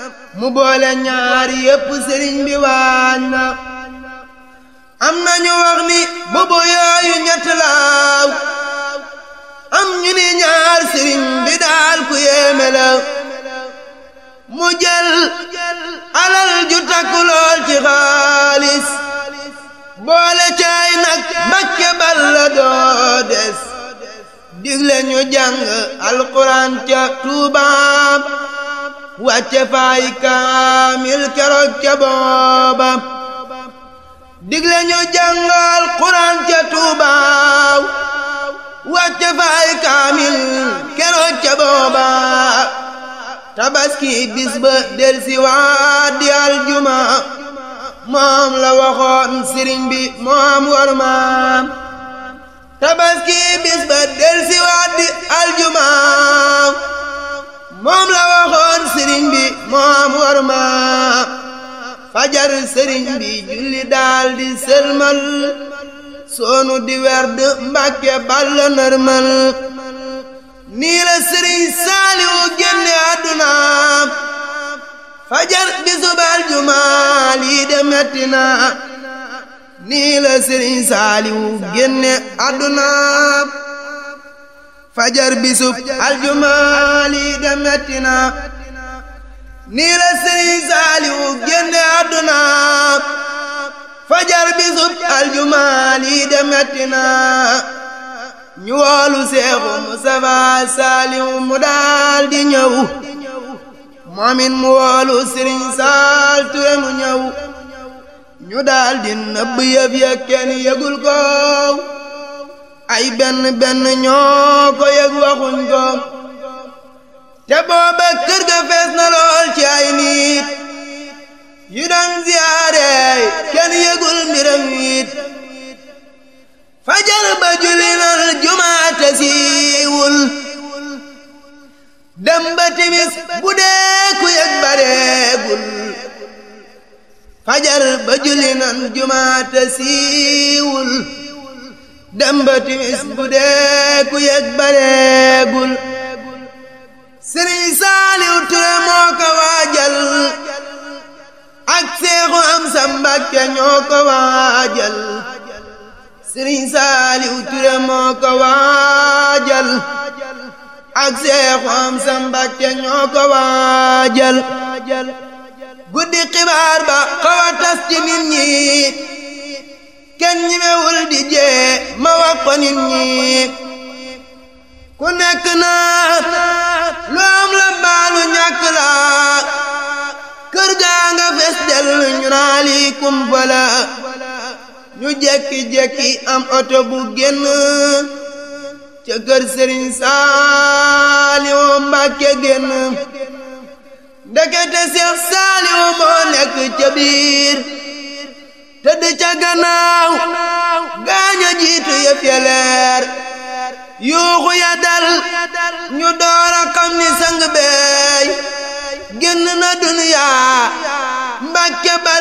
mu boole ñaari yépp sëriñ bi waañ na am nañu wax ni bubu yooyu ñett laaw am ñu ni ñaar sëriñ bi daal ku yéeme la mu jël alal ju takku lool ci xaalis boole caay nag mbakke balla doo des digle ñu jàng alquran ca tuubaam wàcce faay kaamil keroog ca booba digle ñu jàng alquran ca tuubaaw wàcce faay kaamil keroog ca booba tabaski bis ba del si waat di aljuma moom la waxoon sëriñ bi moom war maam tabaski bis ba del si waat di aljuma moom la waxoon sëriñ bi moom war maam fajar sëriñ bi julli daal di sëlmal soonu di werd mbàkke balla nërmal nii la sëriñ saaliwu génne àdduna fajar bisub aljuma lii de metti na nii la sëriñ saaliwu génne àdduna fajar bisub aljuma lii de metti na nii la sëriñ saaliwu génne àdduna fajar bisub aljuma lii de metti na ñu woolu seexu Mustafa saaliwu mu daal di ñëw moomin mu woolu sëriñ saal ture mu ñëw ñu daal di nëbb yëf ya kenn yëgul ko ay benn benn ñoo ko yëg waxuñ ko te booba kër ga fees na lool ci ay nit yu daan ziyaare kenn yëgul mbiram it fajar ba julli nal jumaate siiwul dem ba timis bu dee ku yëg bareegul fajar ba julli nan jumaate siiwul dem ba timis bu dee ku yëg bareegul sëriñ saaliw ture moo ko waajal ak seexu am sa mbàkke ñoo ko waajal sëriñ saaliw ture moo ko waajal ak seexu am sa mbàkke ñoo ko waajal guddi xibaar ba xaw a tas ci nit ñi kenn ñimewul di jee ma wax ko nit ñi ku nekk naa lu am la baalu ñàkk la kër gaa nga fes del ñu naa lii kumpa la ñu jekki-jekki am oto bu génn ca kër sëriñ Saaliwu Mbàkke génn ndekete Seex Saaliwu moo nekk ca biir tëdd ca gannaaw gaaña jiitu yëf ya leer yuuxu ya dal ñu door a xam ni sang beey génn na duniyaa Mbàkke bal